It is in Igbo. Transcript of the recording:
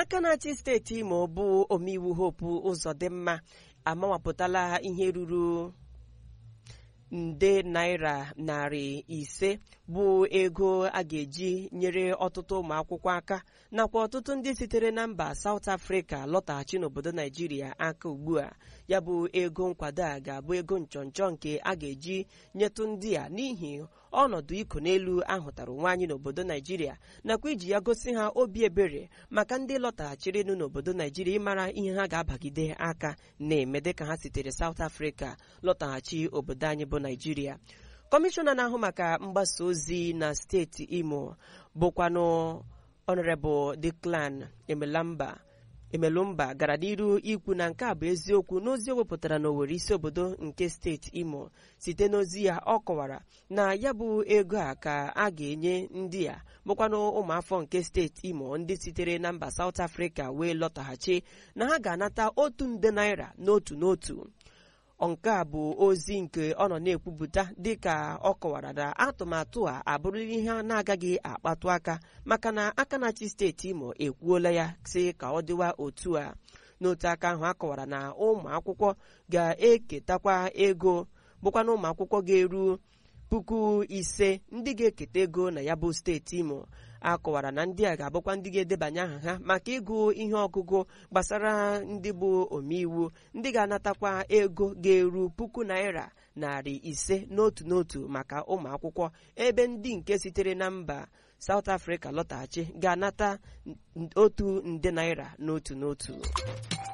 aka na-achị steeti Imo bụ omeiwu Hope Uzodimma amawapụtala ihe ruru nde naira narị ise bụ ego a ga-eji nyere ọtụtụ ụmụ akwụkwọ aka nakwa ọtụtụ ndị sitere na mba South Africa lọtaghachi n'obodo Naijiria aka ugbu a ya bụ ego nkwado a ga-abụ ego nchọnchọ nke a ga-eji nyetụ ndị a n'ihi ọnọdụ iko n'elu ahụtara onwe anyị n'obodo Naijiria nakwa iji ya gosi ha obi ebere maka ndị lọtaghachirinụ n'obodo Naijiria ịmara ihe ha ga-abagide aka na-eme dịka ha sitere South Africa lọtaghachi obodo anyị bụ Naijiria kọmishọna na-ahụ maka mgbasa ozi na steeti Imo bụkwanụ Honorable Declan Emelamba emelụmba gara n'iru ikwu na nke a bụ eziokwu n'ozi o wepụtara n'Owerri isi obodo nke steeti Imo site n'ozi ya ọ kọwara na ya bụ ego a ka a ga-enye ndị a bụkwanụ ụmụafọ nke steeti Imo ndị sitere na mba South Africa wee lọtaghachi na ha ga-anata otu nde naira n'otu n'otu nke a bụ ozi nke ọ nọ na-ekwupụta dịka ọ kọwara na atụmatụ a abụrụ ihe a na-agaghị akpatụ aka maka na aka na-achị steeti Imo ekwuola ya sị ka ọ dịwa otu a n'otu aka ahụ a kọwara na ụmụ akwụkwọ ga-eketakwa ego bụkwana ụmụ akwụkwọ ga-eru puku ise ndị ga-eketa ego na ya bụ steeti Imo a kọwara na ndị a ga-abụkwa ndị ga-edebanye aha ha maka ịgụ ihe ọgụgụ gbasara ndị bụ omeiwu ndị ga-anatakwa ego ga-eru puku naira narị ise n'otu n'otu maka ụmụ akwụkwọ ebe ndị nke sitere na mba South Africa lọtaghachi ga-anata otu nde naira n'otu n'otu